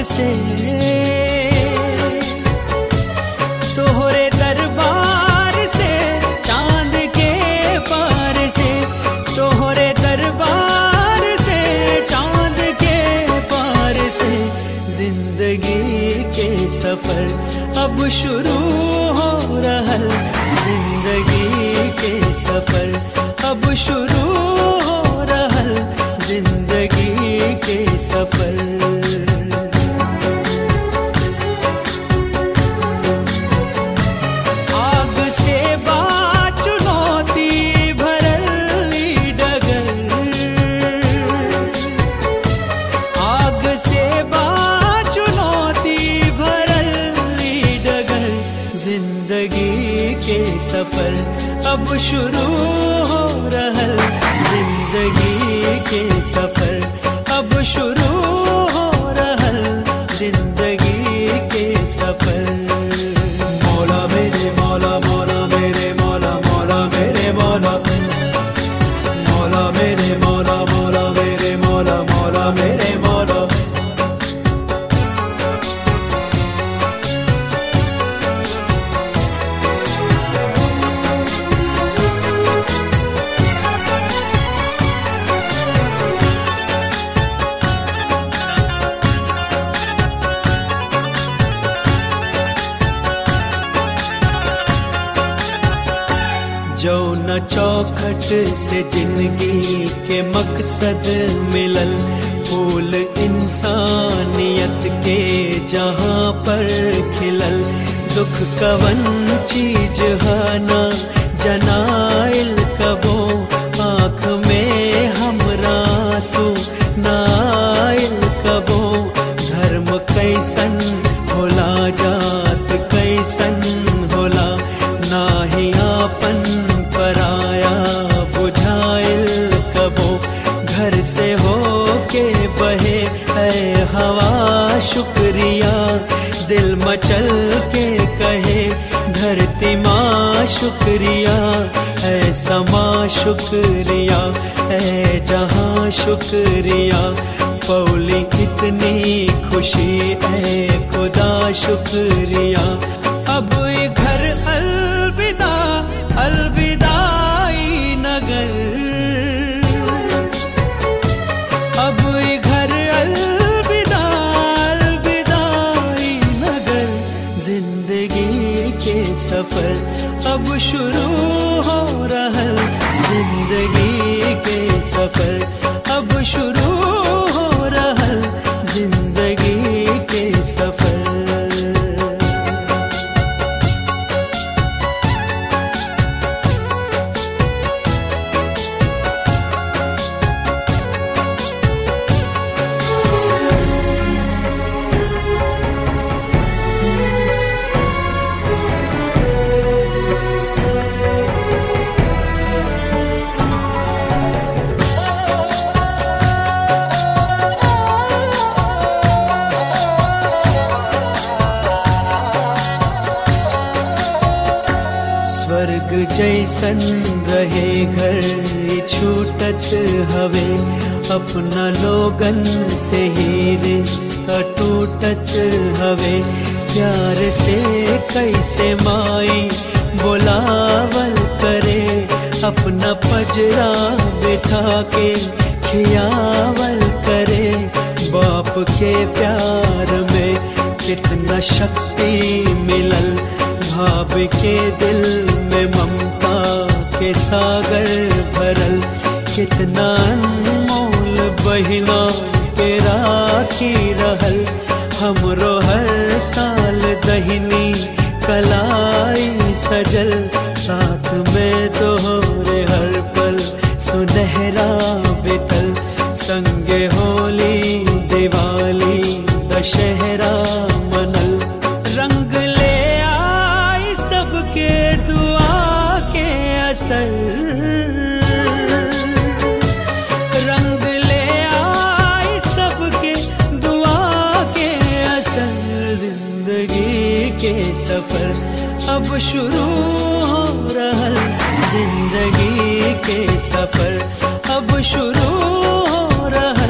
से तोहरे दरबार से चांद के पार से तोहरे दरबार से चांद के पार से जिंदगी के सफर अब शुरू हो रहल जिंदगी के सफर अब शुरू हो रहल जिंदगी के सफर आग से बात चुनौती भरल ई डगर आग से बात चुनौती भरल ई डगर जिंदगी के सफर अब शुरू हो रहल जिंदगी के सफर अब शुरू हो रहल जिंदगी के सफर मौला मेरे मौला मौला मेरे मौला मौला मेरे मौला मौला मेरे मौला मौला मेरे मौला मौला मेरे मौला जो न चौखट से जिंदगी के मकसद मिलल फूल इंसानियत के जहाँ पर खिलल दुख कवन चीज हाना जनाइल कबो आँख में हमरा आंसू नाइल कबो धर्म कैसन होला जात कैसन होला नाही आपन पराया बुझाइल कबो घर से हो के बहे है हवा शुक्रिया दिल मचल के कहे धरती माँ शुक्रिया है समा शुक्रिया है जहाँ शुक्रिया पौली इतनी खुशी है खुदा शुक्रिया अब ये घर अलविदा अलविदाई नगर अब ये घर अलविदा अलविदाई नगर जिंदगी के सफर अब शुरू हो रहल जिंदगी के सफर अब शुरू हो रहल जिंदगी के सफर स्वर्ग जैसन रहे घर ई छूटत हवे अपना लोगन से ही रिश्ता टूटत हवे प्यार से कैसे माई बोलावल करे अपना पजरा बिठा के खियावल करे बाप के प्यार में कितना शक्ति मिलल भाभी के दिल में ममता के सागर भरल कितना अनमोल बहिना के राखी रहल हमरो हर साल दहिनी कलाई सजल साथ में तोहरे हर पल सुनहरा बितल संगे होली दिवाली दशहरा मनल रंग ले आई सबके दुआ के असर रंग ले आई सबके दुआ के असर जिंदगी के सफर अब शुरू हो रहल जिंदगी के सफर अब शुरू हो रहल